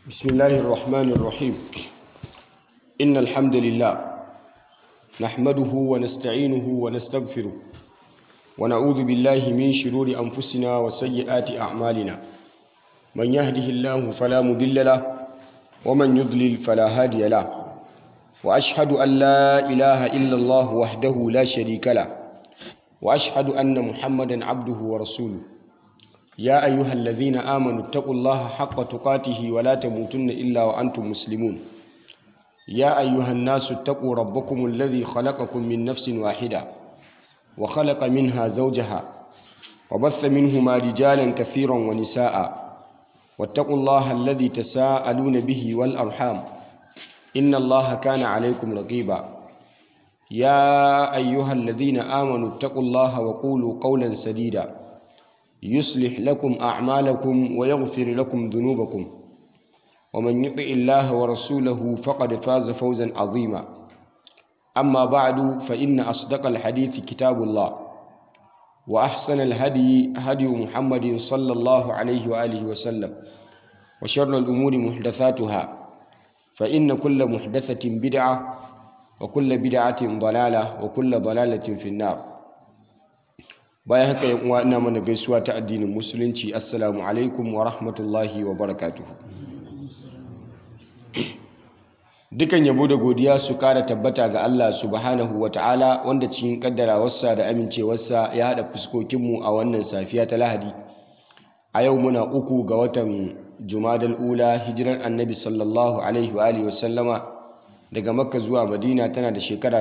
بسم الله الرحمن الرحيم إن الحمد لله نحمده ونستعينه ونستغفره ونعوذ بالله من شرور أنفسنا وسيئات أعمالنا من يهده الله فلا مضل له ومن يضلل فلا هادي له وأشهد أن لا إله إلا الله وحده لا شريك له وأشهد أن محمدا عبده ورسوله يا أيها الذين آمنوا اتقوا الله حق تقاته ولا تموتن إلا وأنتم مسلمون يا أيها الناس اتقوا ربكم الذي خلقكم من نفس واحدة وخلق منها زوجها وبث منهما رجالا كثيرا ونساء واتقوا الله الذي تساءلون به والأرحام إن الله كان عليكم رقيبا يا أيها الذين آمنوا اتقوا الله وقولوا قولا سديدا يصلح لكم أعمالكم ويغفر لكم ذنوبكم ومن يطع الله ورسوله فقد فاز فوزا عظيما أما بعد فإن أصدق الحديث كتاب الله وأحسن الهدي هدي محمد صلى الله عليه وآله وسلم وشر الأمور محدثاتها فإن كل محدثة بدعة وكل بدعة ضلالة وكل ضلالة في النار bayan haka yan uwa ina mana gaisuwa ta addinin musulunci assalamu alaikum wa rahmatullahi wa barakatuhu dukan yabo da godiya su kara tabbata ga Allah subhanahu wa ta'ala wanda cikin kaddarawarsa da amincewarsa ya haɗa fuskokinmu a wannan safiya ta lahadi a yau muna uku ga watan jumadal ula hijirar annabi sallallahu alaihi wa alihi wasallama daga makka zuwa madina tana da shekara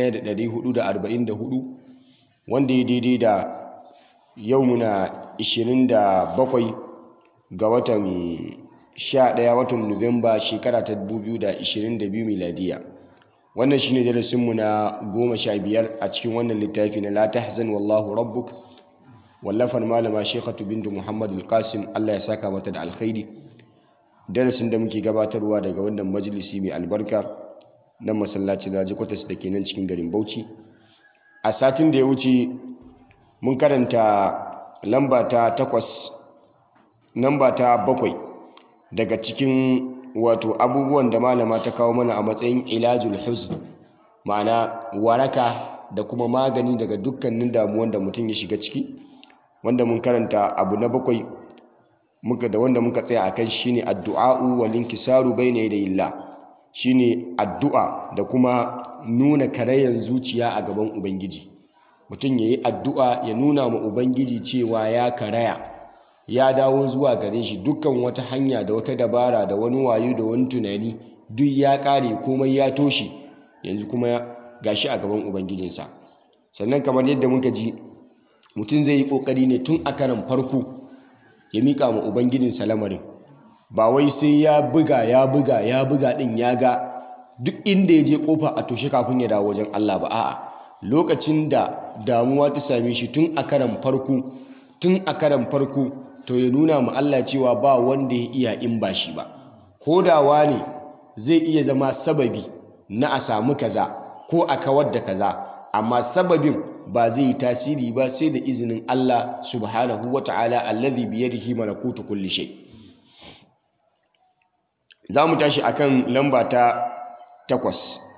1444 wanda ya daidai da yau muna 27 ga watan 11 watan Nuwamba shekara ta 2022 miladiya wannan shine darasinmu na 15 a cikin wannan littafi na la tahzan wallahu rabbuk wallafar malama Sheikhatu bintu Muhammad al-Qasim Allah ya saka mata da alkhairi darasin da muke gabatarwa daga wannan majalisi mai albarka na masallacin Raji Kwatas da ke nan cikin garin Bauchi a satin da ya wuce mun karanta lamba ta takwas lamba ta bakwai daga cikin wato abubuwan da malama ta kawo mana a matsayin ilajul huzn ma'ana waraka da kuma magani daga dukkanin damuwan da mutum ya shiga ciki wanda mun karanta abu na bakwai muka da wanda muka tsaya akan shine addu'a'u wal inkisaru bayna yadayillah shine addu'a da kuma nuna karayan zuciya a gaban ubangiji mutum ya yi addu'a ya nuna ma ubangiji cewa ya karaya ya dawo zuwa gare shi dukkan wata hanya da wata dabara da wani wayo da wani tunani duk ya kare komai ya toshe yanzu kuma gashi a gaban ubangijinsa sannan kamar yadda muka ji mutum zai yi kokari ne tun a karan farko ya miƙa ma ubangijinsa lamarin ba wai sai ya buga ya buga ya buga din ya ga duk inda ya je kofa a toshe kafin ya dawo wajen Allah ba a'a lokacin da damuwa ta same shi tun a karan farko tun a karan farko to ya nuna ma Allah cewa ba wanda ya iya in ba shi ba ko da ne zai iya zama sababi na a samu kaza ko a kawar da kaza amma sababin ba zai yi tasiri ba sai da izinin Allah subhanahu wata'ala alladhi biyadihi malakutu kulli shay za mu tashi akan lamba ta takwas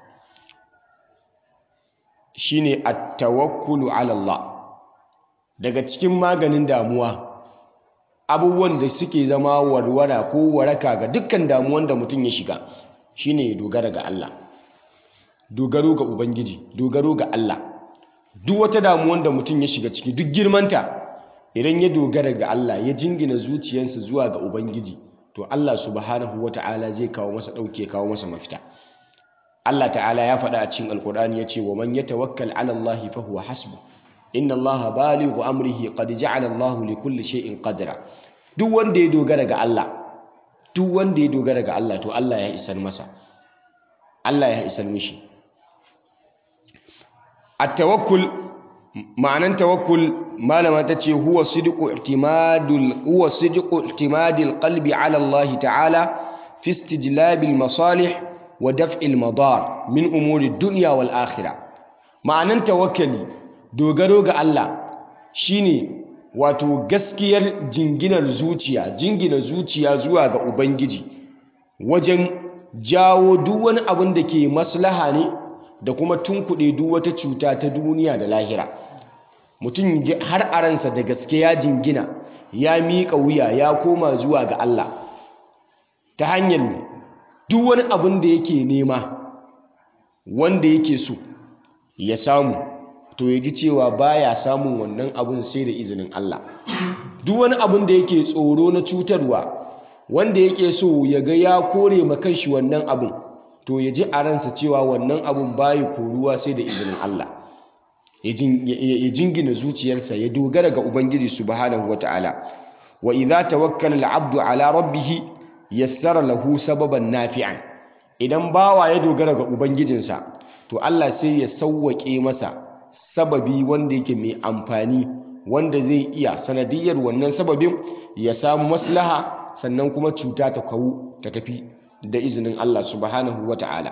shine at-tawakkulu ala Allah daga cikin maganin damuwa abubuwan da suke zama warwara ko waraka ga dukkan damuwan da mutum ya shiga shine ya dogara ga Allah dogaro ga ubangiji dogaro ga Allah duk wata damuwan da mutum ya shiga ciki duk girmanta idan ya dogara ga Allah ya jingina zuciyarsa zuwa ga ubangiji to Allah subhanahu wata'ala zai kawo masa ɗauke kawo masa mafita Allah ta'ala ya faɗa a cikin alkur'ani ya ce wa man yatawakkal 'ala Allah fa huwa hasbu inna Allah balighu amrihi qad ja'ala Allah li kulli shay'in qadra duk wanda ya dogara ga Allah duk wanda ya dogara ga Allah to Allah ya isar masa Allah ya isar mishi at-tawakkul ma'anan tawakkul malama ta ce huwa sidqu i'timadul huwa sidqu i'timadil qalbi 'ala Allah ta'ala fi istijlabil masalih wa daf'il madar min umuri dunya wal akhirah ma'anan tawakkali dogaro ga Allah shine wato gaskiyar jinginar zuciya jingina zuciya zuwa ga ubangiji wajen jawo duk wani abin da ke maslaha ne da kuma tunkuɗe duk wata cuta ta duniya da lahira mutum har a ransa da gaske ya jingina ya miƙa wuya ya koma zuwa ga Allah ta hanyar duk wani abin da yake nema wanda yake so ya samu to ya ji cewa baya samun wannan abin sai da izinin Allah duk wani abin da yake tsoro na cutarwa wanda yake so ya ga ya kore ma kanshi wannan abin to ya ji a ransa cewa wannan abin bayi koruwa sai da izinin Allah ya jingina zuciyarsa ya dogara ga Ubangiji subhanahu wata'ala wa idza tawakkala al-'abdu ala rabbih yassara lahu sababan nafi'an idan bawa ya dogara ga ubangijinsa to Allah sai ya sauwake masa sababi wanda yake mai amfani wanda zai iya sanadiyar wannan sababin ya samu maslaha sannan kuma cuta ta kawu ta tafi da izinin Allah subhanahu wata'ala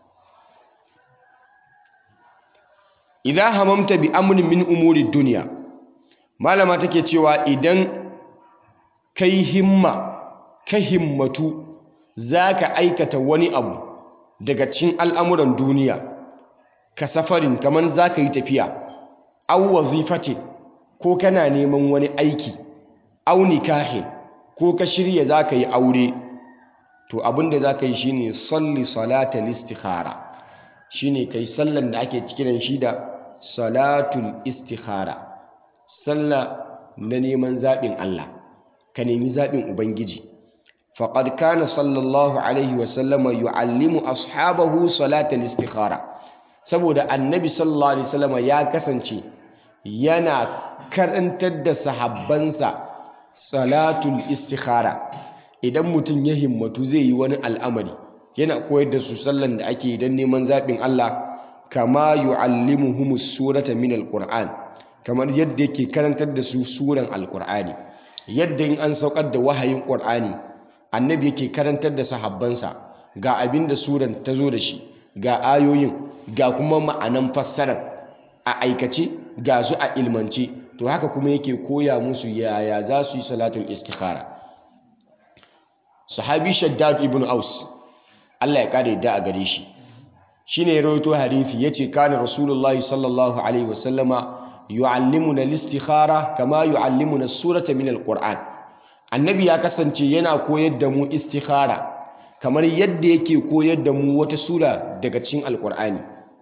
idan hamamta bi amrin min umuri duniya malama take cewa idan kai himma ka himmatu zaka aikata wani abu daga cikin al'amuran duniya ka safarin kaman zaka yi tafiya aw wazifatin ko kana neman wani aiki aw nikahin ko ka shirya zaka yi aure to abinda zaka yi shine salli salatal istikhara shine kai sallan da ake cikin shi da salatul istikhara sallah na neman zaɓin Allah ka nemi zaɓin Ubangiji faqad kana sallallahu alaihi wasallama yu'allimu ashabahu salatul istikhara saboda annabi sallallahu alaihi wasallama ya kasance yana karantar da sahabbansa salatul istikhara idan mutum ya himmatu zai yi wani al'amari yana koyar da su sallan da ake don neman zaɓin Allah kama yu'allimuhumus surata min alquran kamar yadda yake karantar da su suran alqur'ani yadda in an saukar da wahayin qur'ani annabi yake karantar da sahabbansa ga abin da suran ta zo da shi ga ayoyin ga kuma ma'anan fassarar a aikace ga su a ilmance to haka kuma yake koya musu yaya za su yi salatul istikhara sahabi shaddad ibn aus Allah ya kare da a gare shi shine ya rawaito hadisi yace kana rasulullahi sallallahu alaihi wasallama yuallimuna al-istikhara kama yuallimuna surata min al-qur'an annabi ya kasance yana koyar da mu istikhara kamar yadda yake koyar da mu wata sura daga cikin alqur'ani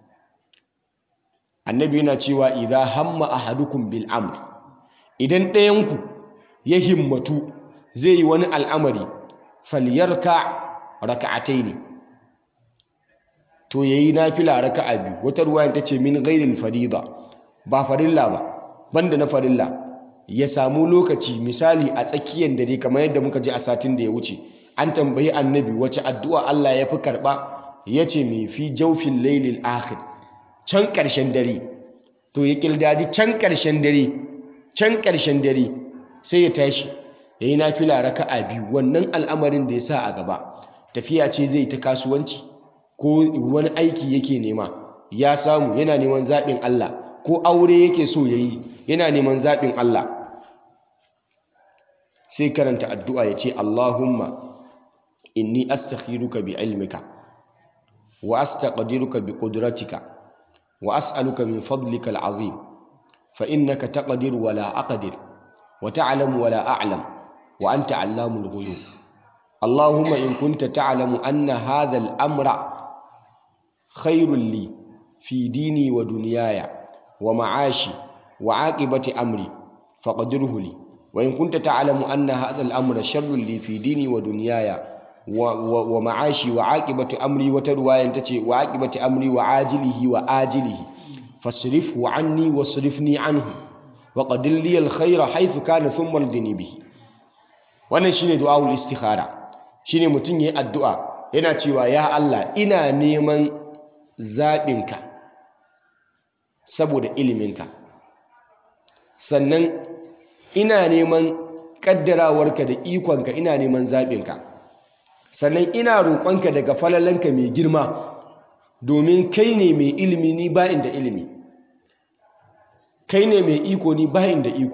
annabi yana cewa idza hamma ahadukum bil amr idan ɗayanku ya himmatu zai yi wani al'amari falyarka raka'ataini to yayi nafila raka'a biyu wata ruwaya tace min ghairil farida ba farilla ba banda na farilla ya samu lokaci misali a tsakiyar dare kamar yadda muka ji a satin da ya wuce an tambayi annabi wace addu'a Allah ya fi karba yace me fi jawfil laylil akhir can ƙarshen dare to ya kildadi can ƙarshen dare can ƙarshen dare sai ya tashi yayi nafila raka'a biyu wannan al'amarin da ya sa a gaba tafiya ce zai ta kasuwanci ko wani aiki yake nema ya samu yana neman zaɓin Allah ko aure yake so ya yi yana neman zaɓin Allah sai karanta addu'a ya ce Allahumma inni astakhiruka bi ilmika wa astaqdiruka bi qudratika wa as'aluka min fadlika al'azim fa innaka taqdir wa la aqdir wa ta'lamu wa la a'lam wa anta 'allamul ghuyub Allahumma in kunta ta'lamu anna hadha al-amra خير لي في ديني ودنياي ومعاشي وعاقبة أمري فقدره لي وإن كنت تعلم أن هذا الأمر شر لي في ديني ودنياي ومعاشي وعاقبة أمري وترواية تتي وعاقبة أمري وعاجله وآجله فاصرفه عني واصرفني عنه وقدر لي الخير حيث كان ثم ارضني به wannan shine du'aul istikhara shine mutum yayin addu'a yana cewa ya Allah ina neman zaɓinka saboda iliminka sannan ina neman ƙaddarawarka da ikonka ina neman zaɓinka sannan ina roƙonka daga falalanka mai girma domin kai ne mai ilimi ni bayin da ilimi kai ne mai iko ni bayin da iko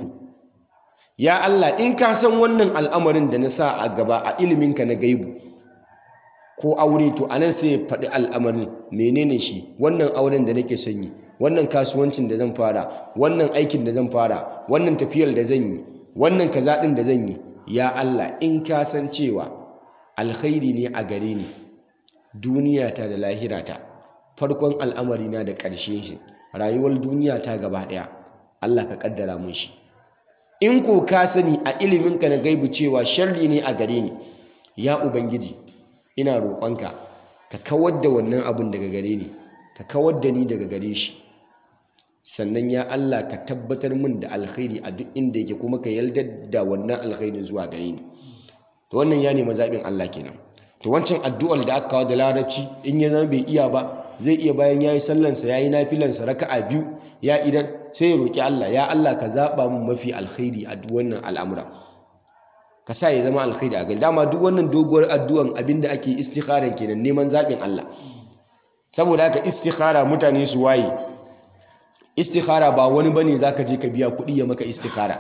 ya Allah in ka san wannan al'amarin da na sa a gaba a iliminka na gaibu ko aure to anan sai ya faɗi al'amarin menene shi wannan auren da nake son yi wannan kasuwancin da zan fara wannan aikin da zan fara wannan tafiyar da zan yi wannan kaza ɗin da zan yi ya Allah in ka san cewa alkhairi ne a gare ni duniyata da lahirata farkon al'amarina da ƙarshe shi rayuwar duniyata gaba ɗaya Allah ka ƙaddara mun shi in ko ka sani a iliminka na gaibu cewa sharri ne a gare ni ya ubangiji ina roƙonka ka kawar da wannan abun daga gare ni ka kawar da ni daga gare shi sannan ya Allah ka tabbatar min da alkhairi a duk inda yake kuma ka yaldar da wannan alkhairin zuwa gare ni to wannan ya nemi zaɓin Allah kenan to wancan addu'ar da aka kawo da larabci in ya zama bai iya ba zai iya bayan yayi sallansa yayi nafilansa raka'a biyu ya idan sai ya roki Allah ya Allah ka zaɓa min mafi alkhairi a duk wannan al'amura ka sa ya zama alkhairi a gari dama duk wannan doguwar addu'an abinda ake istikharan kenan neman zaɓin Allah saboda haka istikhara mutane su waye istikhara ba wani bane zaka je ka biya kuɗi ya maka istikhara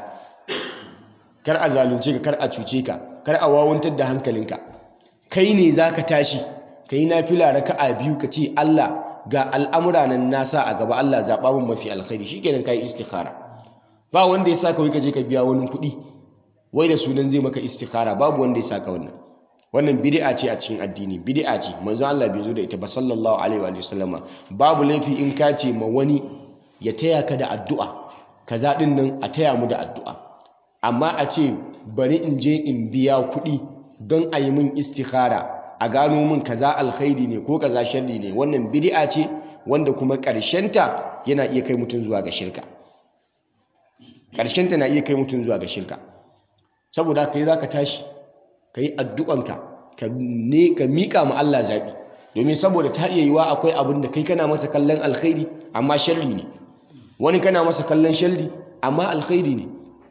kar a zalunce ka kar a cuce ka kar a wawantar da hankalinka kai ne zaka tashi kai nafila raka'a biyu ka ce Allah ga al'amura nan nasa a gaba Allah zaɓa min mafi alkhairi shikenan kai istikhara ba wanda ya saka wai ka je ka biya wani kuɗi wai da sunan zai maka istikhara babu wanda ya saka wannan wannan bid'a ce a cikin addini bid'a ce manzo Allah bai zo da ita ba sallallahu alaihi wa sallama babu laifi in ka ce ma wani ya taya ka da addu'a kaza din nan a taya mu da addu'a amma a ce bari in je in biya kuɗi don a yi min istikhara a gano min kaza alkhairi ne ko kaza sharri ne wannan bid'a ce wanda kuma ƙarshenta yana iya kai mutum zuwa ga shirka ƙarshenta na iya kai mutum zuwa ga shirka saboda kai za ka tashi ka yi addu'anka ka miƙa ma Allah zaɓi domin saboda ta iya yiwa akwai abin da kai kana masa kallon alkhairi amma sharri ne wani kana masa kallon sharri amma alkhairi ne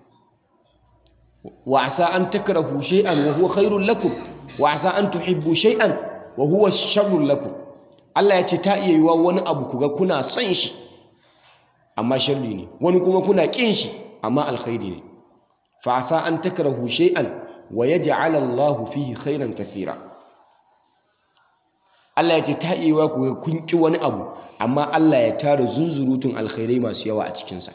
wa asa an takrahu shay'an wa huwa khairul lakum wa asa an tuhibbu shay'an wa huwa sharrul lakum Allah ya ce ta iya yiwa wani abu kuga kuna son shi amma sharri ne wani kuma kuna ƙin shi amma alkhairi ne fa asa an takrahu shay'an wa yaj'al Allahu fihi khairan kathira Allah ya ce ta iya yiwa kuga kun ƙi wani abu amma Allah ya tara zunzurutun alkhairai masu yawa a cikinsa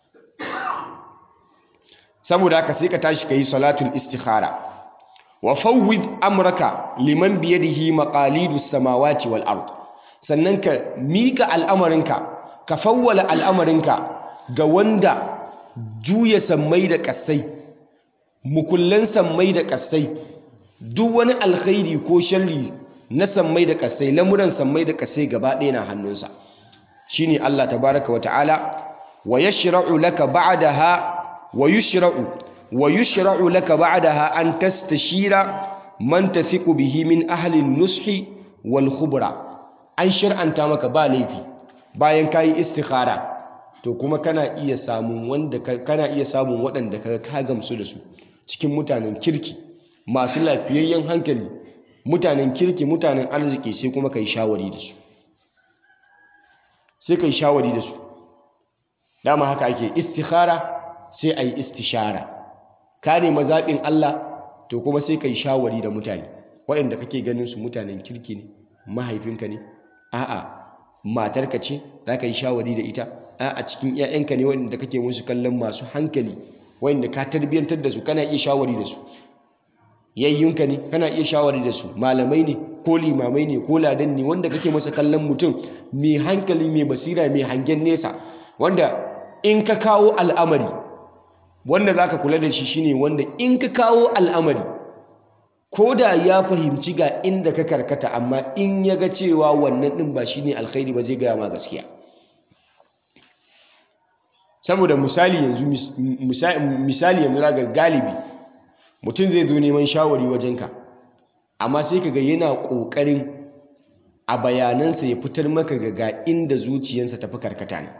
saboda haka sai ka tashi ka yi salatul istikhara wa fawwid amraka liman biyadihi maqalidus samawati wal ard sannan ka mika al'amarinka ka fawwala al'amarinka ga wanda juya sammai da kassai mukullan sammai da kassai duk wani alkhairi ko sharri na sammai da kassai lamuran sammai da kassai gaba ɗaya na hannunsa shine Allah tabaraka wa ta'ala wa yashra'u laka ba'daha wa yushra'u wa yushra'u laka ba'daha an tastashira man tathiqu bihi min ahli an-nushi wal khubra an shir'anta maka ba laifi bayan kayi istikhara to kuma kana iya samun wanda kana iya samun waɗanda ka ka gamsu da su cikin mutanen kirki masu lafiyayyen hankali mutanen kirki mutanen arziki sai kuma kai shawari da su sai kai shawari da su dama haka ake istikhara sai a yi istishara ka nema zaɓin Allah to kuma sai ka yi shawari da mutane waɗanda kake ganin su mutanen kirki ne mahaifinka ne a'a matarka ce za ka yi shawari da ita a'a cikin 'ya'yanka ne waɗanda kake musu kallon masu hankali waɗanda ka tarbiyyantar da su kana iya shawari da su yayyunka ne kana iya shawari da su malamai ne ko limamai ne ko ladan ne wanda kake masa kallon mutum mai hankali mai basira mai hangen nesa wanda in ka kawo al'amari wanda za ka kula da shi shine wanda in ka kawo al'amari ko da ya fahimci ga inda ka karkata amma in ya ga cewa wannan ɗin ba shine alkhairi ba zai gaya ma gaskiya saboda misali yanzu misali yanzu ga galibi mutum zai zo neman shawari wajenka amma sai ka ga yana ƙoƙarin a bayanansa ya fitar maka ga inda zuciyarsa tafi karkata ne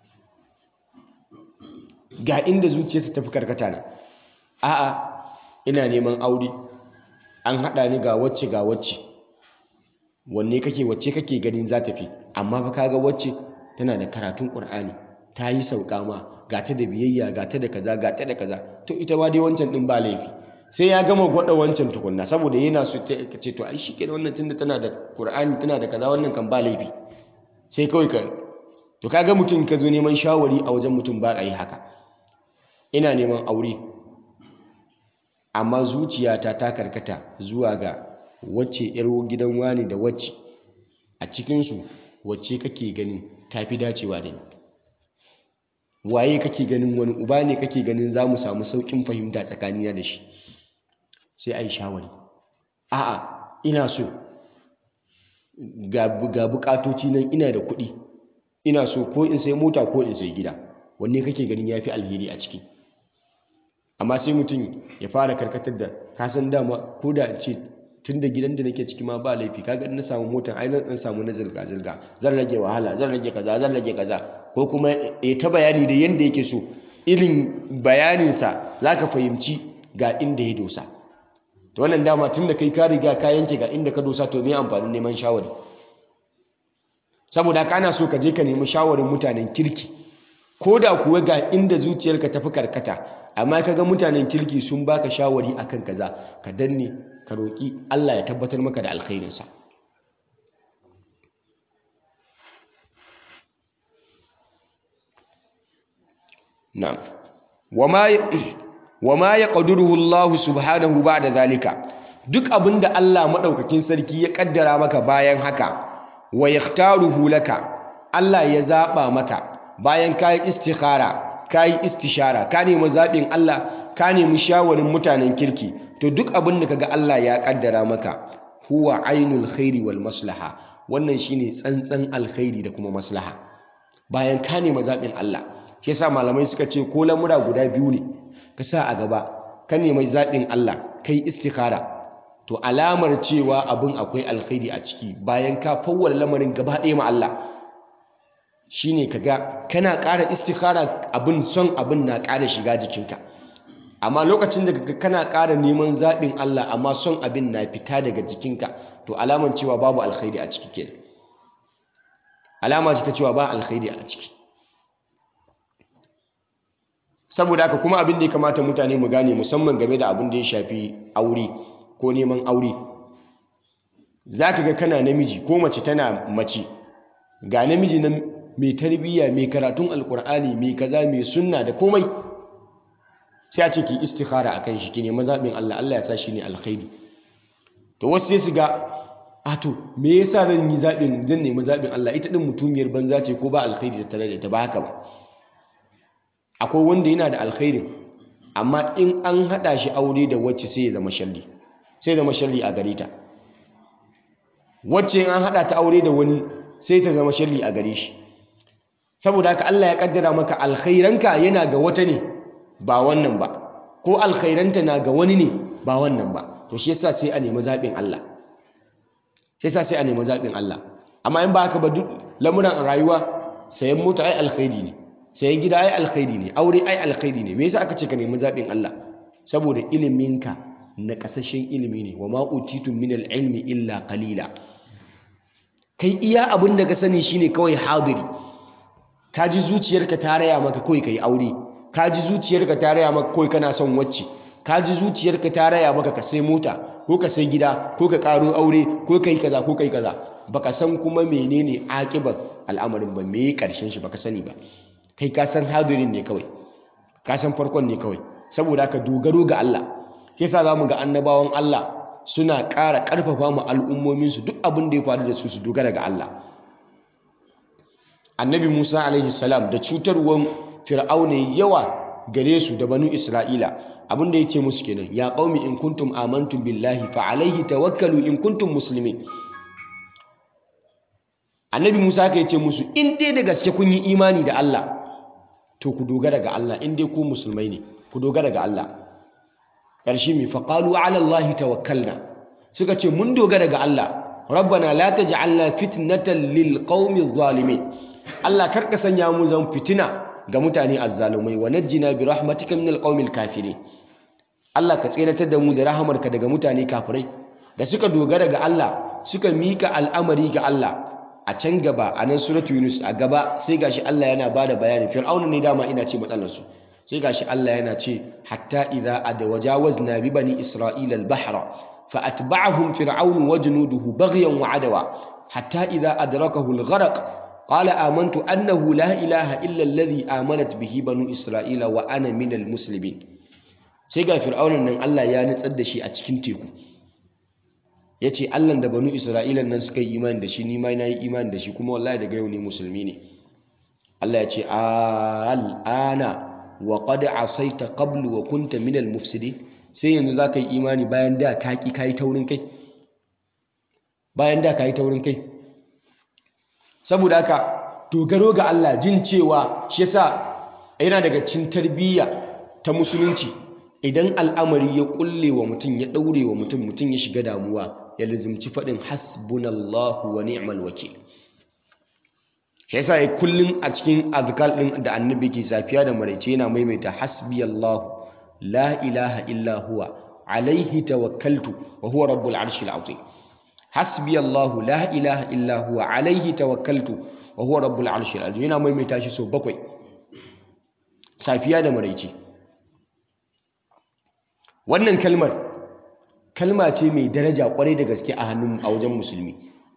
ga inda zuciyarsa tafi karkata na a'a ina neman aure an haɗa ni ga wacce ga wacce wanne kake wacce kake ganin za ta fi amma fa kaga wacce tana da karatun ƙur'ani ta yi sauka ma ga ta da biyayya ga ta da kaza ga ta da kaza to ita ma dai wancan ɗin ba laifi sai ya gama gwada wancan tukunna saboda yana so ta ce to ai shi ke da wannan tunda tana da Qur'ani tana da kaza wannan kan ba laifi sai kawai ka to kaga mutum ka zo neman shawari a wajen mutum ba a yi haka ina neman aure amma zuciyata ta karkata zuwa ga wacce yar gidan wani da wacce a cikinsu wacce kake ganin tafi dacewa da ni waye kake ganin wani uba ne kake ganin za mu samu sauƙin fahimta tsakanina da shi sai a yi shawari a'a ina so ga bukatoci nan ina da kuɗi ina so ko in sai mota ko in sai gida wanne kake ganin ya fi alheri a ciki amma sai mutum ya fara karkatar da kasan dama ko da ce tun da gidan da nake ciki ma ba laifi kaga in na samu motar ai zan samu na zirga zirga zan rage wahala zan rage kaza zan rage kaza ko kuma ya ta bayani da yanda yake so irin bayaninsa zaka fahimci ga inda ya dosa to wannan dama tun da kai ka riga ka yanke ga inda ka dosa to me amfanin neman shawari saboda haka ana so ka je ka nemi shawarin mutanen kirki ko da kuwa ga inda zuciyarka tafi karkata amma ka ga mutanen kirki sun baka shawari akan kaza ka danne ka roƙi Allah ya tabbatar maka da alkhairinsa na'am wama wama yaqdiruhu Allah subhanahu ba'da zalika duk abinda Allah madaukakin sarki ya kaddara maka bayan haka wa yakhtaruhu laka Allah ya zaba maka bayan kayi istikhara kayi istishara ka nemi zabin Allah ka nemi shawarin mutanen kirki to duk abin da kaga Allah ya kaddara maka huwa ainul khairi wal maslaha wannan shine tsantsan alkhairi da kuma maslaha bayan ka nemi zabin Allah shi yasa malamai suka ce ko lamura guda biyu ne ka sa a gaba ka nemi zabin Allah kai istikhara to alamar cewa abin akwai alkhairi a ciki bayan ka fawwala lamarin gaba ɗaya ma Allah shine kaga kana ƙara istikhara abin son abin na ƙara shiga jikinka amma lokacin da kaga kana ƙara neman zaɓin Allah amma son abin na fita daga jikinka to alamar cewa babu alkhairi a ciki kenan alama ce ta cewa ba alkhairi a ciki saboda haka kuma abin da ya kamata mutane mu gane musamman game da abin da ya shafi aure ko neman aure za ka ga kana namiji ko mace tana mace ga namiji na mai tarbiyya mai karatun alkur'ani mai kaza mai sunna da komai sai a ce ki istikhara akan shi ki nemi zaɓin Allah Allah ya sa shi ne alkhairi to wasu sai su ga a to me yasa zan yi zaɓin zan nemi zaɓin Allah ita din mutumiyar banza ce ko ba alkhairi da tare da ita ba haka ba akwai wanda yana da alkhairin amma in an haɗa shi aure da wacce sai ya zama shalli sai zama sharri a gare ta wacce in an haɗa ta aure da wani sai ta zama sharri a gare shi saboda haka Allah ya kaddara maka alkhairanka yana ga wata ne ba wannan ba ko alkhairanta na ga wani ne ba wannan ba to shi yasa sai a nemi zaɓin Allah shi yasa sai a nemi zaɓin Allah amma in ba haka ba duk lamuran rayuwa sayan mota ai alkhairi ne sayan gida ai alkhairi ne aure ai alkhairi ne me yasa aka ce ka nemi zaɓin Allah saboda iliminka na kasashen ilimi ne wa ma utitun min ilmi illa qalila kai iya abin da ka sani shine kawai hadiri ka ji zuciyarka ta raya maka kawai kai aure ka ji zuciyarka ta raya maka kawai kana son wacce ka ji zuciyarka ta raya maka ka sai mota ko ka sai gida ko ka karo aure ko kai kaza ko kai kaza baka san kuma menene akibar al'amarin ba me karshen shi baka sani ba kai ka san hadirin ne kawai ka san farkon ne kawai saboda ka dogaro ga Allah shi yasa zamu ga annabawan Allah suna ƙara ƙarfafa mu al'ummomin su duk abin da ya faru da su su dogara ga Allah annabi Musa alaihi salam da cutarwan fir'auna yawa gare su da banu Isra'ila abin da yake musu kenan ya qaumi in kuntum amantum billahi fa alaihi tawakkalu in kuntum muslimin annabi Musa ka ce musu in dai da gaske kun yi imani da Allah to ku dogara ga Allah in dai ku musulmai ne ku dogara ga Allah ƙarshe mai faƙalu ala Allah tawakkalna suka ce mun dogara ga Allah rabbana la taj'alna fitnatan lil qaumi zalimin Allah karka sanya mu zan fitina ga mutane azzalumai wa najjina bi rahmatika minal qaumil kafirin Allah ka tseratar da mu da rahamarka daga mutane kafirai da suka dogara ga Allah suka mika al'amari ga Allah a can gaba a nan suratu Yunus a gaba sai gashi Allah yana bada bayani fir'auna ne dama ina ce matsalarsu sai gashi Allah yana ce hatta idza adwajawazna bi bani isra'ila al-bahra fa atba'ahum fir'aun wa junuduhu baghyan wa adawa hatta idza adrakahu al-gharq qala amantu annahu la ilaha illa alladhi amanat bihi banu isra'ila wa ana minal muslimin sai ga fir'aunan nan Allah ya nutsar da shi a cikin teku yace Allah da banu isra'ilan nan suka yi imani da shi ni ma na yi imani da shi kuma wallahi daga yau ne musulmi ne Allah ya ce al'ana wa qad asaita qablu wa kunta minal mufsidin sai yanzu zaka yi imani bayan da ka ki kai taurin kai bayan da ka yi taurin kai saboda haka dogaro ga Allah jin cewa shi yasa yana daga cin tarbiyya ta musulunci idan al'amari ya kulle wa mutum ya daure wa mutum mutum ya shiga damuwa ya lizimci faɗin hasbunallahu wa ni'mal wakil shi yasa ya kullun a cikin azkar din da annabi ke safiya da maraice yana maimaita hasbiyallahu la ilaha illa huwa alaihi tawakkaltu wa huwa rabbul arshil azim hasbi Allahu la ilaha illa huwa alaihi tawakkaltu wa huwa rabbul arshil azim yana maimaita shi so bakwai safiya da maraice wannan kalmar kalma ce mai daraja kwarai da gaske a hannun a wajen musulmi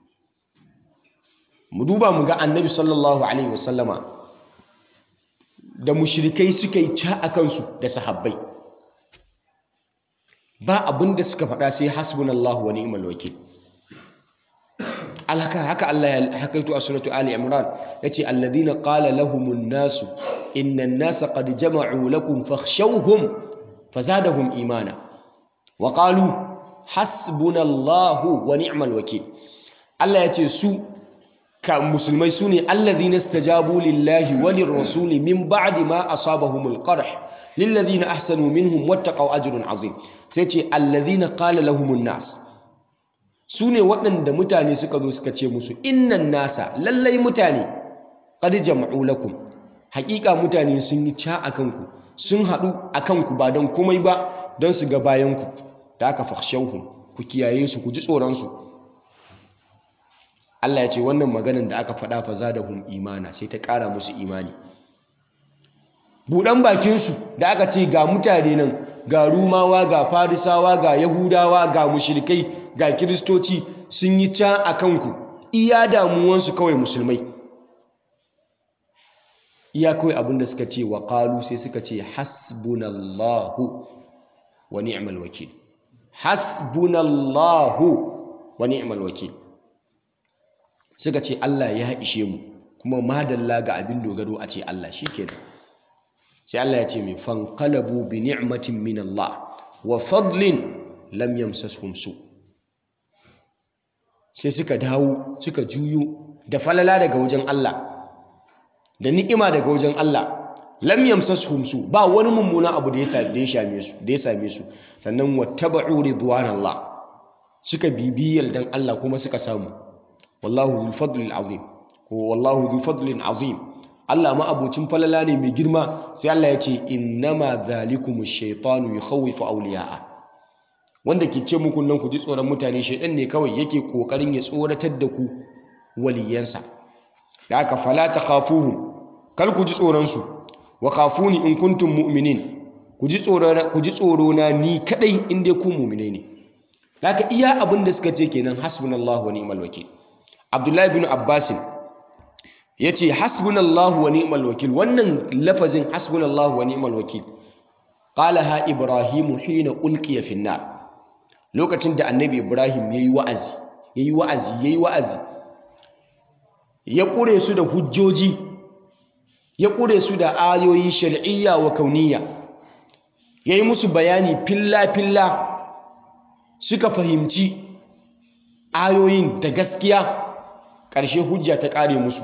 mu duba mu ga annabi sallallahu alaihi wasallama da mushrikai suka yi ca a kansu da sahabbai ba abin da suka faɗa sai hasbunallahu wa ni'mal wakil alhaka haka Allah ya hakaito a suratu Ali Imran yace alladhina qala lahumun nasu innan nasa qad jama'u lakum fakhshawhum fazadahum imana wa qalu hasbunallahu wa ni'mal wakil Allah yace su ka musulmai sune alladhina istajabu lillahi wa lirrasuli min ba'di ma asabahumul qarh lilladhina ahsanu minhum wattaqaw ajrun azim sai ce alladhina qala lahumun nas su ne waɗanda mutane suka zo suka ce musu innan nasa lallai mutane qad jama'u lakum haƙiƙa mutane sun yi ca a kanku sun haɗu a kanku ba don komai ba don su ga bayanku da aka fakhshawhum ku kiyaye su ku ji tsoronsu Allah ya ce wannan maganin da aka faɗa fa zadahum imana sai ta ƙara musu imani buɗan bakinsu da aka ce ga mutane nan ga rumawa ga farisawa ga yahudawa ga mushrikai ga kiristoci sun yi ca a kanku iya damuwansu kawai musulmai iya kawai abinda suka ce wa ƙalu sai suka ce hasbunallahu wa ni'mal wakil hasbunallahu wa ni'mal wakil suka ce Allah ya ishe mu kuma madalla ga abin dogaro a ce Allah shikenan sai Allah ya ce mai fanqalabu bi ni'matin min Allah wa fadlin lam yamsashum su sai suka dawo suka juyo da falala daga wajen Allah da ni'ima daga wajen Allah lam yamsashum su ba wani mummuna abu da ya same su da ya same su sannan wattaba'u ridwanallah suka bibiyar dan Allah kuma suka samu wallahu dhul fadlil azim ko wallahu dhul fadlin azim Allah ma abocin falala ne mai girma sai Allah ya ce innama zalikumu shaytanu yukhawifu awliya'a wanda ke ce muku nan ku ji tsoron mutane shaydan ne kawai yake kokarin ya tsoratar da ku waliyansa da aka fala takhafuhum kar ku ji tsoron su wa khafuni in kuntum mu'minin ku ji tsoro ku ji tsoro na ni kadai in dai ku mu'mine ne haka iya abin da suka ce kenan hasbunallahu wa ni'mal wakil Abdullahi bin Abbasin ya ce hasbunallahu wa ni'mal wakil wannan lafazin hasbunallahu wa ni'mal wakil qalaha ibrahimu hina ulqiya fi nar lokacin da annabi ibrahim yayi wa'azi yayi wa'azi yayi wa'azi ya kure su da hujjoji ya kure su da ayoyi shar'iyya wa kauniyya yayi musu bayani filla filla suka fahimci ayoyin da gaskiya ƙarshe hujja ta ƙare musu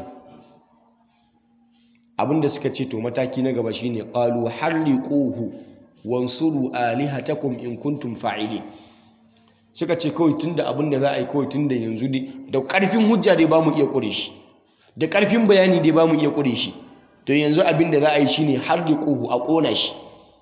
abinda suka ce to mataki na gaba shine qalu harriquhu wansuru alihatakum in kuntum fa'ilin suka ce kawai tunda abinda za a yi kawai tunda yanzu dai da ƙarfin hujja dai bamu iya ƙure shi da ƙarfin bayani dai bamu iya ƙure shi to yanzu abinda za a yi shine harriquhu a ƙona shi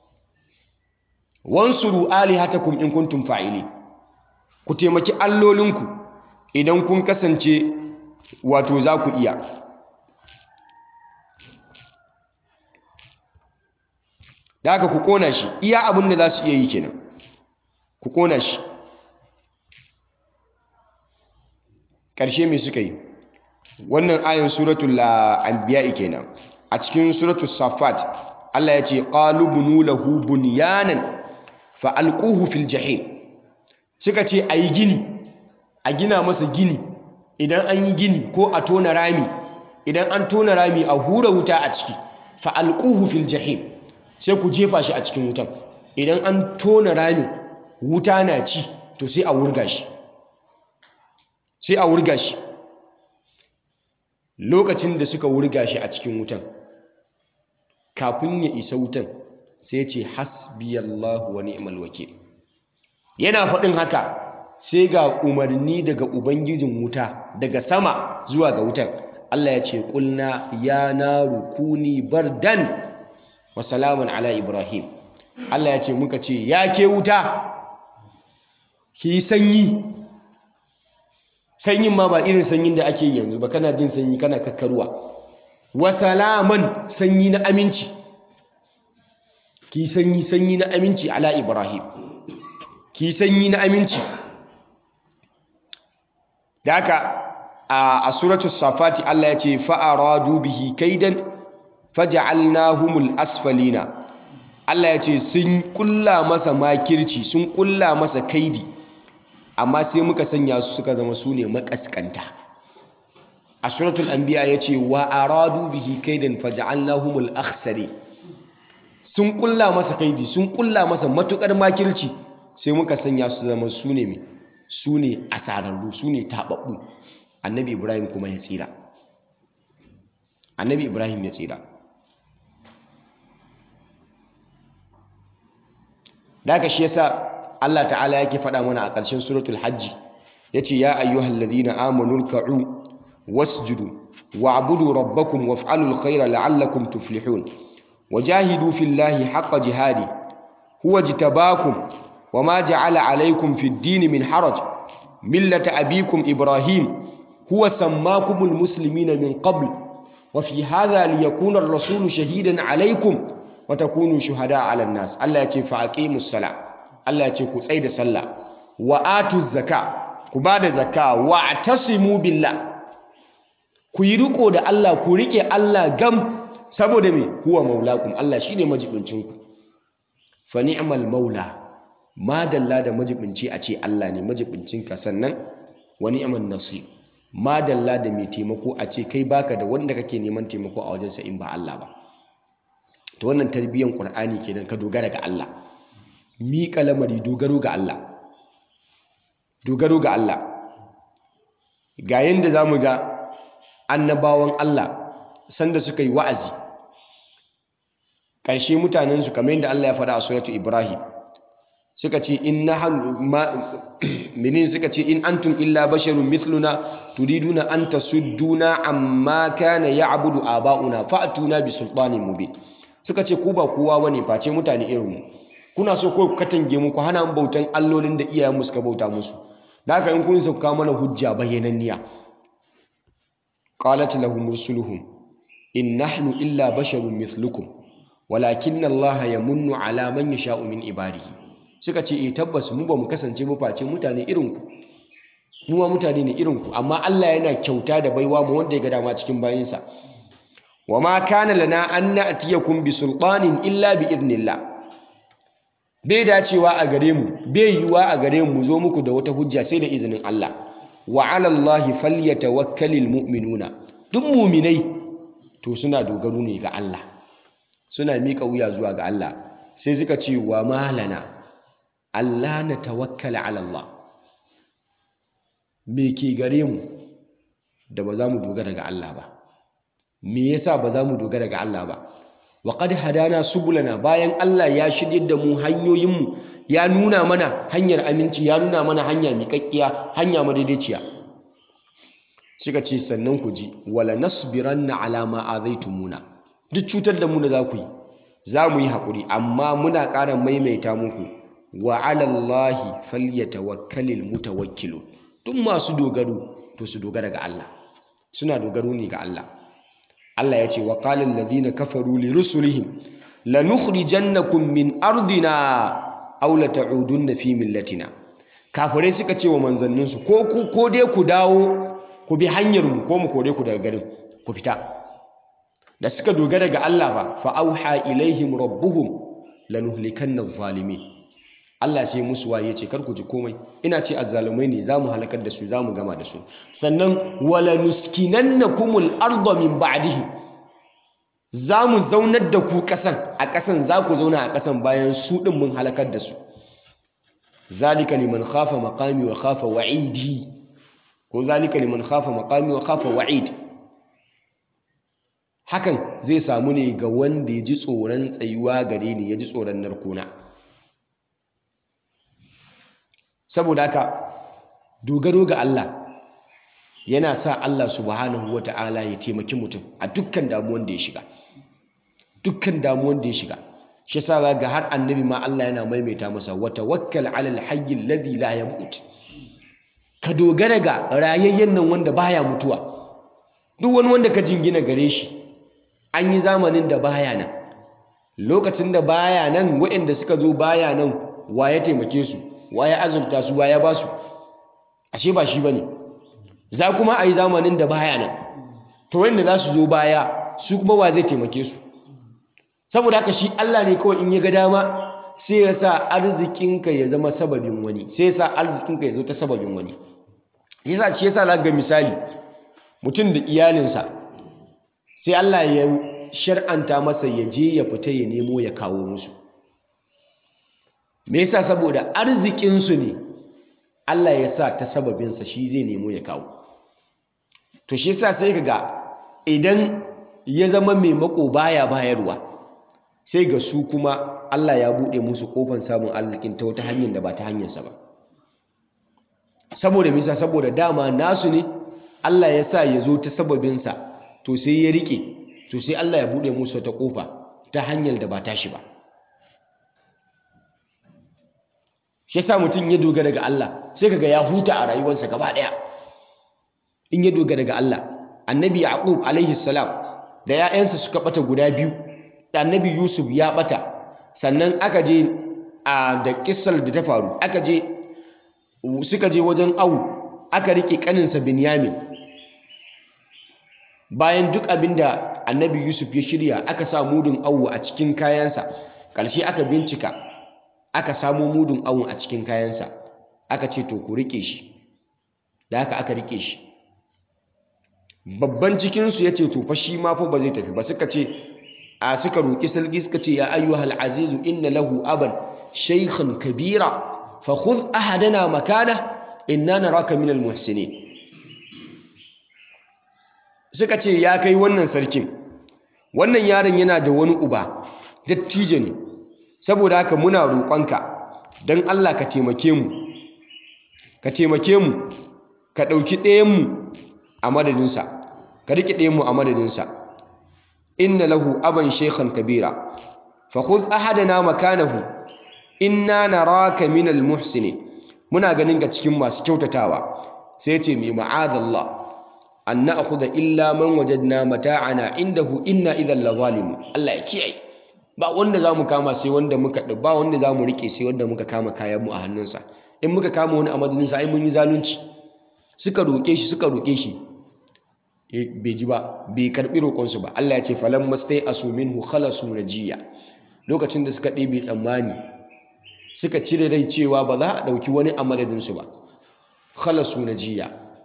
wansuru alihatakum in kuntum fa'ilin ku taimaki allolinku idan kun kasance wato za ku iya da haka ku kona shi iya abin da za su iya yi kenan ku kona shi ƙarshe mai suka yi wannan ayin suratul anbiya kenan a cikin suratul safat Allah ya ce qalu bunu lahu bunyanan fa alquhu fil jahim suka ce ayi gini a gina masa gini idan an yi gini ko a tona rami idan an tona rami a hura wuta a ciki fa alquhu fil jahim sai ku jefa shi a cikin wutan idan an tona rami wuta na ci to sai a wurga shi sai a wurga shi lokacin da suka wurga shi a cikin wutan kafin ya isa wutan sai ce hasbiyallahu wa ni'mal wakil yana faɗin haka sai ga umarni daga ubangijin wuta daga sama zuwa ga wutan Allah ya ce kulna ya naru kuni bardan wa salamun ala ibrahim Allah ya ce muka ce ya ke wuta ki sanyi sanyin ma ba irin sanyin da ake yanzu ba kana jin sanyi kana kakkarwa wa salaman sanyi na aminci ki sanyi sanyi na aminci ala ibrahim ki sanyi na aminci da haka a suratul safati Allah ya ce fa'aradu bihi kaidan faj'alnahumul asfalina Allah ya ce sun kulla masa makirci sun kulla masa kaidi amma sai muka sanya su suka zama su ne makaskanta a suratul anbiya ya ce wa aradu bihi kaidan faj'alnahumul akhsari sun kulla masa kaidi sun kulla masa matukar makirci sai muka sanya su zama su ne mai su ne asararru su ne taɓaɓɓu annabi ibrahim kuma ya tsira annabi ibrahim ya tsira da aka shi yasa allah ta'ala yake faɗa mana a ƙarshen suratul hajji ya ce ya ayyuhal ladina amanu ruka'u wasjudu wa'budu rabbakum waf'alul khaira la'allakum tuflihun wajahidu fillahi haqqa jihadi huwa jitabakum وما جعل عليكم في الدين من حرج ملة أبيكم إبراهيم هو سماكم المسلمين من قبل وفي هذا ليكون الرسول شهيدا عليكم وتكونوا شهداء على الناس الله يتي فأقيموا الصلاة الله يتي كسيد صلاة وآتوا الزكاة كباد الزكاة واعتصموا بالله كيرقوا دا الله كوريكي الله غم سبو دمي هو مولاكم الله شيني مجبنشنكم فنعم المولى madalla da majibinci a ce Allah ne majibincinka sannan wa ni'man nasir madalla da mai taimako a ce kai baka da wanda kake neman taimako a wajensa in ba Allah ba to wannan tarbiyyar Qur'ani kenan ka dogara ga Allah miƙa lamari dogaro ga Allah dogaro ga Allah ga yanda zamu ga annabawan Allah sanda suka yi wa'azi ƙarshe mutanensu kamar yadda Allah ya faɗa a suratu Ibrahim suka ce in nahnu minin suka ce in antum illa basharun mithluna turiduna an tasudduna amma kana ya'budu aba'una fa'tuna bi sultanin mubin suka ce ku ba kowa bane face mutane irin mu kuna so ko ku katange mu ku hana mu bautan allolin da iyayen mu suka bauta musu da haka in kun sauka mana hujja bayyananniya qalat lahum rusuluhum in nahnu illa basharun mithlukum walakinna allaha yamunnu ala man yasha'u min ibadihi suka ce eh tabbas mu ba mu kasance ba face mutane irin ku mu ma mutane ne irin ku amma Allah yana kyauta da baiwa mu wanda ya ga dama cikin bayinsa wa ma kana lana an na'tiyakum bi sultanin illa bi idnillah bai dacewa a gare mu bai yiwa a gare mu zo muku da wata hujja sai da izinin Allah wa 'ala Allahi falyatawakkalul mu'minuna duk mu'minai to suna dogaro ne ga Allah suna mika wuya zuwa ga Allah sai suka ce wa malana Allah na tawakkala ala Allah me ke gare mu da ba za mu dogara ga Allah ba me yasa ba za mu dogara ga Allah ba wa qad hadana subulana bayan Allah ya shirye da mu hanyoyin mu ya nuna mana hanyar aminci ya nuna mana hanya miƙaƙƙiya hanya madaidaiciya suka ce sannan ku ji wala nasbiranna ala ma azaitumuna duk cutar da mu da za ku yi za mu yi haƙuri amma muna ƙara maimaita muku wa alallahi falyatawakkalil mutawakkilun duk masu dogaro to su dogara ga Allah suna dogaro ne ga Allah Allah ya ce wa qala alladhina kafaru li rusulihim lanukhrijannakum min ardina aw la ta'udunna fi millatina kafirai suka ce wa manzanninsu ko ku ko dai ku dawo ku bi hanyar mu ko mu kore ku daga garin ku fita da suka dogara ga Allah ba fa auha ilaihim rabbuhum lanuhlikanna adh-dhalimin Allah sai musu waye ce kar ku ji komai ina ce azzalumai ne zamu halakar da su zamu gama da su sannan wala nuskinannakumul arda min ba'dihi zamu zaunar da ku kasan a kasan za ku zauna a kasan bayan su din mun halakar da su zalika liman khafa maqami wa khafa wa'idi ko zalika liman khafa maqami wa khafa wa'id hakan zai samu ne ga wanda ya ji tsoron tsayuwa gare ni ya ji tsoron narkona saboda haka dogaro ga Allah yana sa Allah subhanahu wata'ala ya taimaki mutum a dukkan damuwan da ya shiga dukkan damuwan da ya shiga shi sa ga har annabi ma Allah yana maimaita masa wa tawakkal 'alal hayy alladhi la yamut ka dogara ga rayayyen nan wanda baya mutuwa duk wani wanda ka jingina gare shi an yi zamanin da baya nan lokacin da baya nan waɗanda suka zo baya nan wa ya taimake su wa ya azurta su wa ya ba su ashe ba shi ba ne za kuma a yi zamanin da baya nan to wanda za su zo baya su kuma wa zai taimake su saboda haka shi Allah ne kawai in ya ga dama sai ya sa arzikinka ya zama sababin wani sai ya sa arzikinka ya zo ta sababin wani yasa shi yasa za ga misali mutum da iyalinsa sai Allah ya shar'anta masa ya je ya fita ya nemo ya kawo musu me yasa saboda arzikinsu ne Allah ya sa ta sababinsa shi zai nemo ya kawo to shi yasa sai ka ga idan ya zama mai mako baya bayarwa sai ga su kuma Allah ya buɗe musu ƙofar samun arzikin ta wata hanyar da ba ta hanyarsa ba saboda misa saboda dama nasu ne Allah ya sa ya zo ta sababinsa to sai ya rike to sai Allah ya buɗe musu wata ƙofa ta hanyar da ba tashi ba shi yasa mutum ya dogara ga Allah sai kaga ya huta a rayuwarsa gaba ɗaya in ya dogara ga Allah annabi yaqub alaihi salam da 'ya'yansa suka bata guda biyu annabi yusuf ya bata sannan aka je a da kissar da ta faru aka je suka je wajen awu aka rike kaninsa binyamin bayan duk abinda annabi yusuf ya shirya aka sa mudun awu a cikin kayansa ƙarshe aka bincika aka samu mudun awun a cikin kayansa aka ce to ku rike shi da haka aka rike shi babban cikinsu ya ce to fa shi ma fa ba zai tafi ba suka ce a suka roƙi sarki suka ce ya ayyuhal azizu inna lahu aban shaykhan kabira fa khudh ahadana makana inna naraka minal muhsinin suka ce ya kai wannan sarkin wannan yaron yana da wani uba dattijo ne saboda haka muna roƙonka don Allah ka taimake mu ka taimake mu ka ɗauki ɗayanmu a madadinsa ka riƙe ɗayanmu a madadinsa inna lahu aban shekhan kabira fa khudh ahadana makanahu inna naraka minal muhsinin muna ganin ga cikin masu kyautatawa sai ce mai ma'adallah an na'khudha illa man wajadna mata'ana indahu inna idhal la zalimun Allah ya kiyaye ba wanda zamu kama sai wanda muka ba wanda zamu rike sai wanda muka kama kayan mu a hannunsa in muka kama wani a madadinsa ai mun yi zalunci suka roke shi suka roke shi bai ji ba bai karbi roƙonsu ba Allah ya ce falan mastai asu minhu khalasu najiya lokacin da suka ɗebe tsammani suka cire rai cewa ba za a ɗauki wani a madadinsu ba khalasu najiya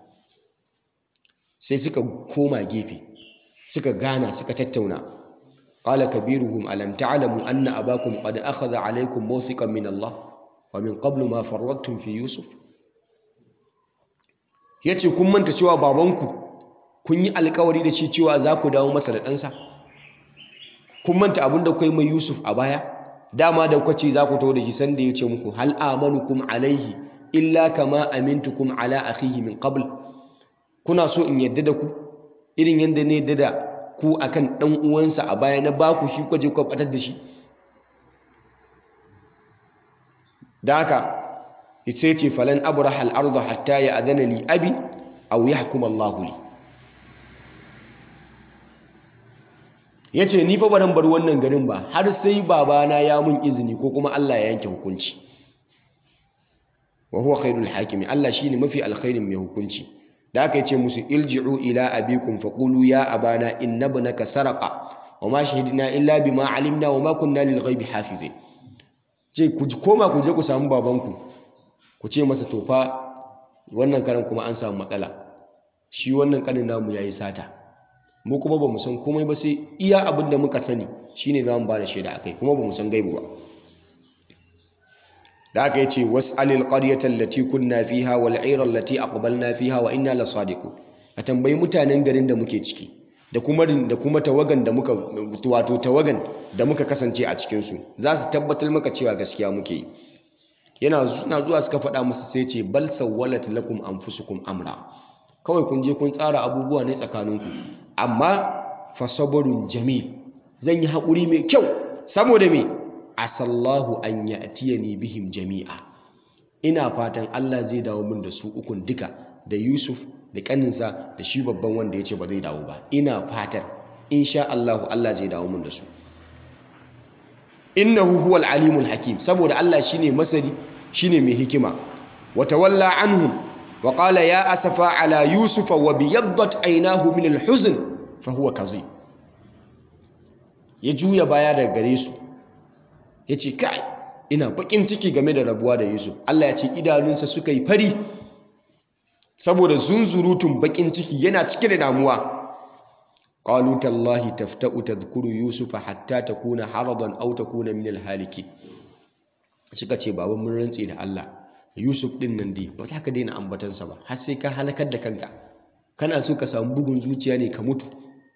sai suka koma gefe suka gana suka tattauna qala kabiruhum alam ta'lamu anna abakum qad akhadha alaykum mawthiqan min Allah wa min qablu ma farradtum fi yusuf yace kun manta cewa babanku kun yi alkawari da shi cewa za ku dawo masa da ɗansa kun manta abin da kai mai yusuf a baya dama da kwace za ku taho da shi sanda ya ce muku hal amanukum alaihi illa kama amintukum ala akhihi min qabl kuna so in yadda da ku irin yadda ne yadda da ku akan dan uwansa a baya na baku shi kwaje ku batar da shi da haka sai ce falan abraha al-ardh hatta ya adana li abi aw yahkum Allahu li ya ce ni fa baran bar wannan garin ba har sai babana ya mun izini ko kuma Allah ya yanke hukunci wa huwa khairul hakimi Allah shine mafi alkhairin mai hukunci da aka ce musu ilji'u ila abikum faqulu ya abana inna ibnaka saraqa wa ma shahidna illa bima alimna wa ma kunna lil ghaibi hafizin ce ku koma ku je ku samu babanku ku ce masa to fa wannan karan kuma an samu matsala shi wannan kanin namu yayi sata mu kuma ba mu san komai ba sai iya abin da muka sani shine za mu ba da shaida akai kuma ba mu san gaibu ba da aka yi ce was'alil qaryata allati kunna fiha wal 'ayra allati aqbalna fiha wa inna lasadiqun ka tambayi mutanen garin da muke ciki da kuma da kuma tawagan da muka wato tawagan da muka kasance a cikin su za su tabbatar maka cewa gaskiya muke yi yana suna zuwa suka faɗa musu sai ce bal sawwalat lakum anfusukum amra kawai kun je kun tsara abubuwa ne tsakaninku amma fasabarun jamil zan yi haƙuri mai kyau saboda me asallahu an ya'tiyani bihim jami'a ina fatan Allah zai dawo min da su ukun duka da Yusuf da kaninsa da shi babban wanda ya ce ba zai dawo ba ina fatan insha Allah Allah zai dawo min da su innahu huwal alimul hakim saboda Allah shine masani shine mai hikima wa tawalla anhum wa qala ya asafa ala yusufa wa biyaddat aynahu min al-huzn fa huwa kazim ya juya baya daga gare su yace kai ina bakin ciki game da rabuwa da Yusuf Allah ya ce idanunsa suka yi fari saboda zunzurutun bakin ciki yana cike da damuwa qalu tallahi tafta'u tadhkuru yusufa hatta takuna haradan aw takuna min al-halikin suka ce baba mun rantse da Allah Yusuf din nan dai ba za ka daina ambatansa ba har sai ka halakar da kanka kana so ka samu bugun zuciya ne ka mutu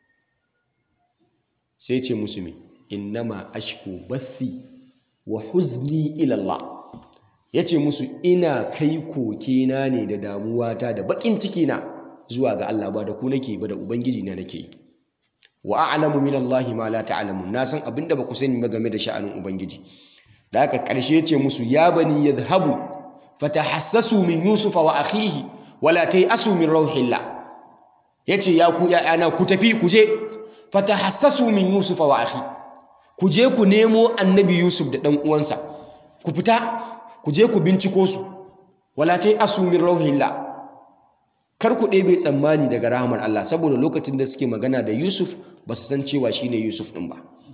sai ce musu me innama ashku bathi wa huzni ila Allah yace musu ina kai kokena ne da damuwata da bakin ciki na zuwa ga Allah ba da ku nake ba da ubangiji na nake yi wa a'lamu min Allah ma la ta'lamun na san abinda ba ku sani ba game da sha'anin ubangiji da haka karshe yace musu ya bani yadhhabu fatahassasu min yusuf wa akhihi wala tayasu min rauhillah yace ya ku ya'ana ku tafi ku je fatahassasu min yusuf wa akhi ku je ku nemo annabi yusuf da dan uwansa ku fita ku je ku binciko su wala tayasu min rauhillah kar ku ɗebe tsammani daga rahamar Allah saboda lokacin da suke magana da Yusuf ba su san cewa shine Yusuf ɗin ba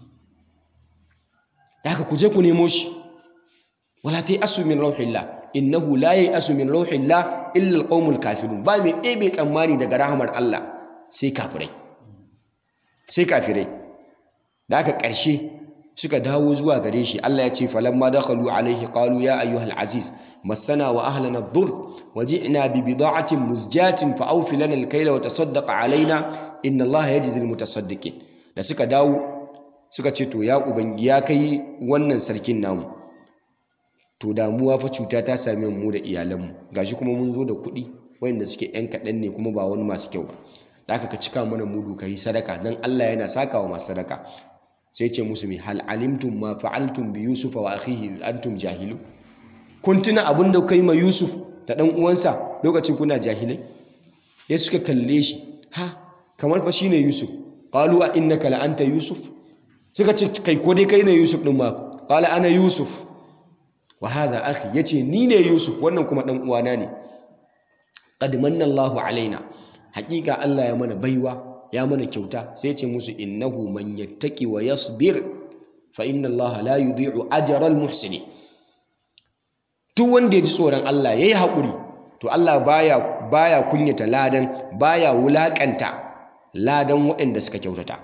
da haka ku je ku nemo shi wala ta yi asu min rauhillah innahu la yi asu min rauhillah illa alqaumul kafirun ba mai ɗebe tsammani daga rahamar Allah sai kafirai sai kafirai da haka ƙarshe suka dawo zuwa gare shi Allah ya ce falamma dakhalu alaihi qalu ya ayyuhal aziz مسنا وأهلنا الضر وجئنا ببضاعة مزجاة فأوفي لنا الكيل وتصدق علينا إن الله يجزي المتصدقين da suka dawo suka ce to ya ubangi ya kai wannan sarkin namu to damuwa fa cuta ta same mu da iyalanmu gashi kuma mun zo da kuɗi wanda suke yan kaɗan ne kuma ba wani masu kyau ba da aka ka cika mana mudu ka yi sadaka dan Allah yana saka wa masu sadaka sai ce musu mi hal alimtum ma fa'altum bi yusufa wa akhihi antum jahilu kun tuna abin da kai ma Yusuf da ɗan uwansa lokacin kuna jahilai ya suka kalle shi ha kamar fa shine Yusuf qalu a innaka la anta Yusuf suka ce kai ko dai kai ne Yusuf din ma qala ana Yusuf wa hadha akhi yace ni ne Yusuf wannan kuma ɗan uwana ne qad manna Allahu alaina haƙiƙa Allah ya mana baiwa ya mana kyauta sai ya ce musu innahu man yattaqi wa yasbir fa inna Allah la yudhi'u ajra al-muhsinin duk wanda ya ji tsoron Allah ya yi haƙuri to Allah baya baya kunyata ladan baya wulaƙanta ladan waɗanda suka kyautata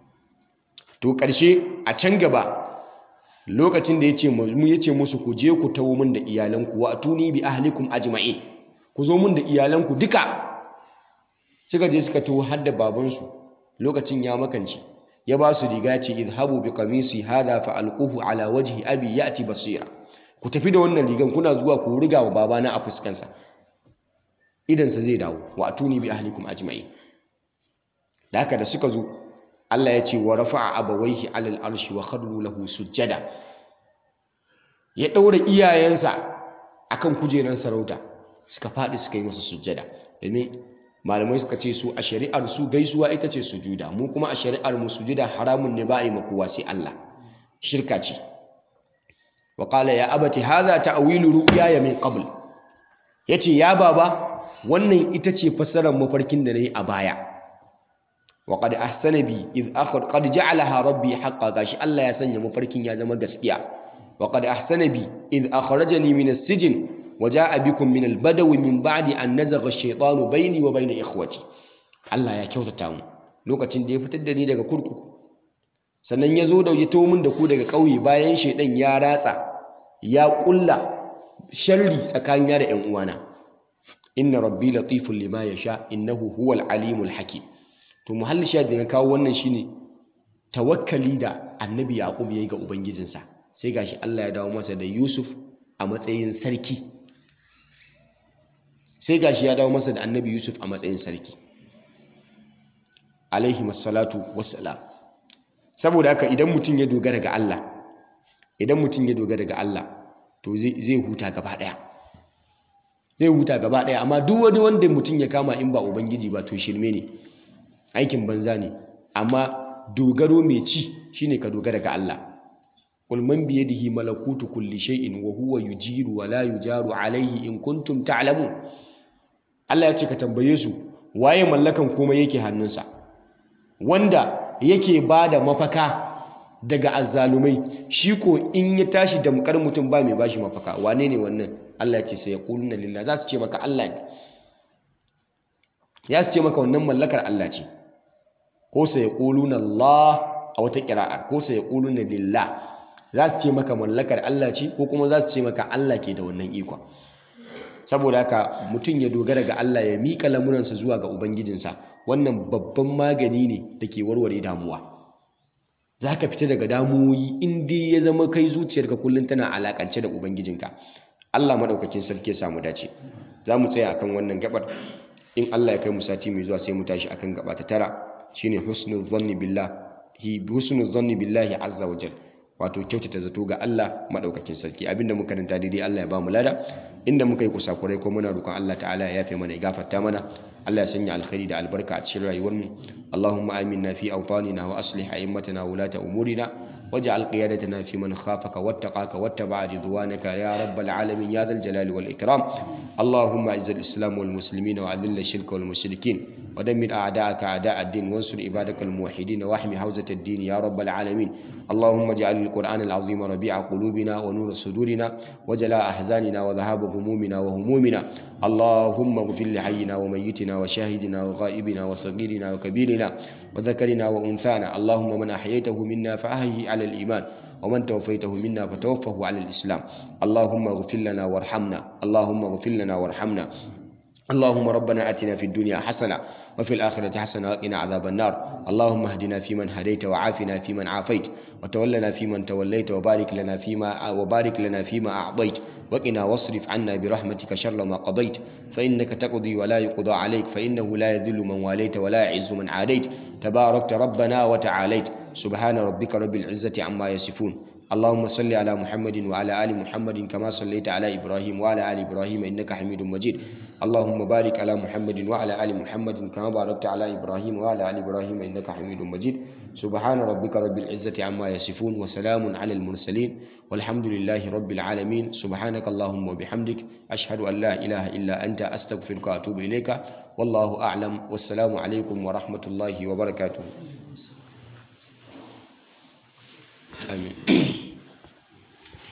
to ƙarshe a can gaba lokacin da ya ce mu ya ce musu ku je ku tawo min da iyalanku wa atuni bi ahlikum ajma'in ku zo min da iyalanku duka suka je suka tawo har da babansu lokacin ya makanci ya ba su riga ce idhabu bi qamisi hadha fa alquhu ala wajhi abi ya'ti basira ku tafi da wannan rigan kuna zuwa ku riga wa babana a fuskansa idansa zai dawo wa atuni bi ahlikum ajma'in da haka da suka zo Allah ya ce wa rafa'a abawaihi alal arshi wa kharru lahu sujjada ya daura iyayensa akan kujeran sarauta suka faɗi suka yi masa sujjada domin malamai suka ce su a shari'ar su gaisuwa ita ce sujuda mu kuma a shari'ar mu sujuda haramun ne ba a yi makowa sai Allah shirka ce wa qala ya abati hadha ta'wilu ru'yaya min qabl yace ya baba wannan ita ce fassarar mafarkin da nayi a baya wa qad ahsana bi id akhad qad ja'alaha rabbi haqqan gashi Allah ya sanya mafarkin ya zama gaskiya wa qad ahsana bi id akhrajani min as-sijn wa ja'a bikum min al-badawi min ba'di an nazagha ash-shaytanu bayni wa bayna ikhwati Allah ya kyautata mu lokacin da ya fitar da ni daga kurkuku sannan ya zo da ya min da ku daga ƙauye bayan shaidan ya ratsa ya ƙulla sharri tsakanina da 'yan uwana inna rabbi latifun lima yasha innahu huwal alimul hakim to muhalli sha da na kawo wannan shine tawakkali da annabi yaqub yayi ga ubangijinsa sai gashi Allah ya dawo masa da Yusuf a matsayin sarki sai gashi ya dawo masa da annabi Yusuf a matsayin sarki alaihi masallatu wassalam saboda haka idan mutum ya dogara ga Allah idan mutum ya dogara ga Allah to zai huta gaba daya zai huta gaba daya amma duk wani wanda mutum ya kama in ba ubangiji ba to shirme ne aikin banza ne amma dogaro mai ci shine ka dogara ga Allah qul man bi yadihi malakutu kulli shay'in wa huwa yujiru wa la yujaru alayhi in kuntum ta'lamun Allah ya ce ka tambaye su waye mallakan komai yake hannunsa wanda yake ba da mafaka daga azzalumai shi ko in ya tashi damkar mutum ba mai bashi mafaka wane ne wannan Allah ya ce sai ya kuluna lillah za su ce maka Allah ne ya su ce maka wannan mallakar Allah ce ko sai ya kuluna Allah a wata kira'ar ko sai ya kuluna lillah za su ce maka mallakar Allah ce ko kuma za su ce maka Allah ke da wannan ikon saboda haka mutum ya dogara ga Allah ya miƙa lamuransa zuwa ga ubangijinsa wannan babban magani ne da ke warware damuwa za ka fita daga damuwoyi in dai ya zama kai zuciyarka kullum tana alakance da ubangijinka Allah maɗaukakin sarki ya samu dace za mu tsaya akan wannan gabar in Allah ya kai mu sati mai zuwa sai mu tashi akan gaba ta tara shine husnul zanni billahi husnul zanni billahi azza wa jalla wato kyautata zato ga Allah maɗaukakin sarki abinda muka karanta daidai Allah ya ba mu lada inda muka yi kusakurai ko muna roƙon Allah ta'ala ya yafe mana ya gafarta mana Allah ya sanya alkhairi da albarka a cikin rayuwar mu Allahumma aminna fi awtanina wa aslih a'immatana wa ulata umurina waj'al qiyadatana fi man khafaka wattaqaka wattaba'a ridwanaka ya rabbal alamin ya dhal jalali wal ikram Allahumma izzil islam wal muslimin wa adhill ash-shirka wal mushrikin ودمر أعداءك أعداء الدين وانصر عبادك الموحدين واحمي حوزة الدين يا رب العالمين اللهم اجعل القرآن العظيم ربيع قلوبنا ونور صدورنا وجلاء أحزاننا وذهاب همومنا وهمومنا اللهم اغفر لحينا وميتنا وشاهدنا وغائبنا وصغيرنا وكبيرنا وذكرنا وأنثانا اللهم من أحييته منا فأحيه على الإيمان ومن توفيته منا فتوفه على الإسلام اللهم اغفر لنا وارحمنا اللهم اغفر لنا وارحمنا اللهم ربنا اتنا في الدنيا حسنه وفي الاخره حسنه وقنا عذاب النار اللهم اهدنا فيمن هديت وعافنا فيمن عافيت وتولنا فيمن توليت وبارك لنا فيما وبارك لنا فيما اعطيت وقنا واصرف عنا برحمتك شر ما قضيت فانك تقضي ولا يقضى عليك فانه لا يذل من واليت ولا يعز من عاديت تباركت ربنا وتعاليت سبحان ربك رب العزه عما يصفون اللهم صل على محمد وعلى ال محمد كما صليت على ابراهيم وعلى ال ابراهيم انك حميد مجيد اللهم بارك على محمد وعلى ال محمد كما باركت على ابراهيم وعلى ال ابراهيم انك حميد مجيد سبحان ربك رب العزه عما يصفون وسلام على المرسلين والحمد لله رب العالمين سبحانك اللهم وبحمدك اشهد ان لا اله الا انت استغفرك واتوب اليك والله اعلم والسلام عليكم ورحمه الله وبركاته امين